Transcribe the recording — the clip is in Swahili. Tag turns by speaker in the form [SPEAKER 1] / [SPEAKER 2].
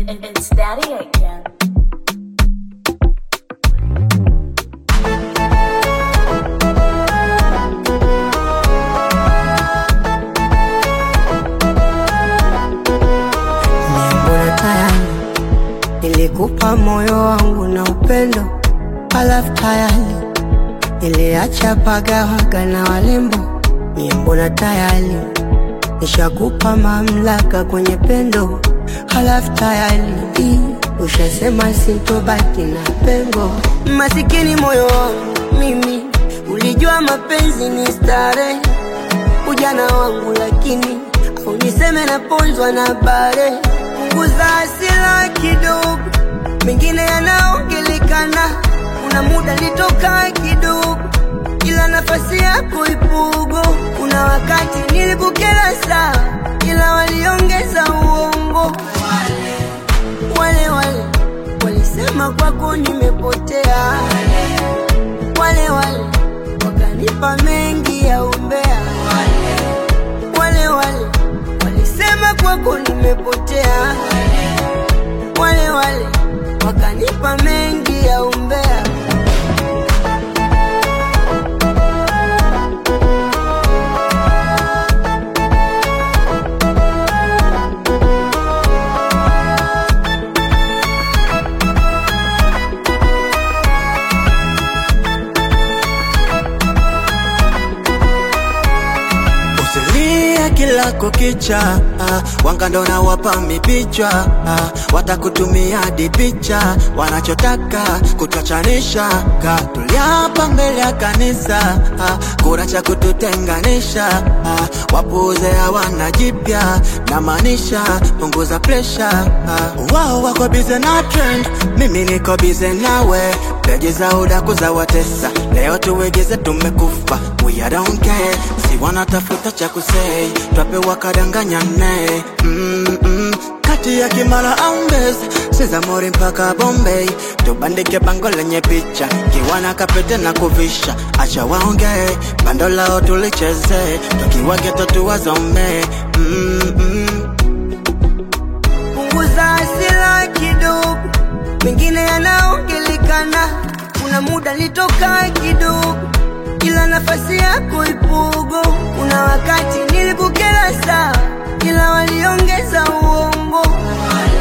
[SPEAKER 1] It- It's Daddy again.
[SPEAKER 2] Mbona tayari nilikupa moyo wangu na upendo, halafu tayari niliacha pagawaga na walembo. Mie mbona tayari nishakupa mamlaka kwenye pendo, halafu tayari ushasema sintobaki na pengo. Masikini moyo wangu mimi, ulijua mapenzi ni starehe ujana wangu, lakini au niseme naponzwa na bare. Punguza hasira kidogo, mengine yanaongelekana. Kuna muda nitoka kidogo, ila nafasi yako ipugo. Kuna wakati nilikukera saa, ila waliongeza uongo. Wale wale walisema kwako nimepotea, wale wale wakanipa mengi ya umbea wale wale walisema kwako nimepotea, wale wale wakanipa mengi ya umbea.
[SPEAKER 3] Usilie kila kukicha, ah, wanga ndo nawapa mipicha, ah, watakutumia hadi picha, wanachotaka kutuachanisha, ka tuliapa mbele ya kanisa, ah, kuna cha kututenganisha, ah, wapuuze hawana jipya, namaanisha punguza presha, ah, wao wako bize na trend, mimi niko bize nawe, peji za udaku za watesa, leo tuwegeze tumekufa, we I don't care, si wanatafuta cha kusei, twapewa kadanganyane mm -mm. kati ya Kimara au Mbezi, Sizamori mpaka Bombay, tubandike bango lenye picha, kiwana kapete na kuvisha, acha waongee, bando lao tulicheze, tukiwa geto tuwazome mm -mm.
[SPEAKER 2] Punguza hasira kidogo, mengine yanaongelekana. Kuna muda nitoka kidogo, ila nafasi yako ipugo. Kuna wakati nilikukera saa, ila waliongeza uongo.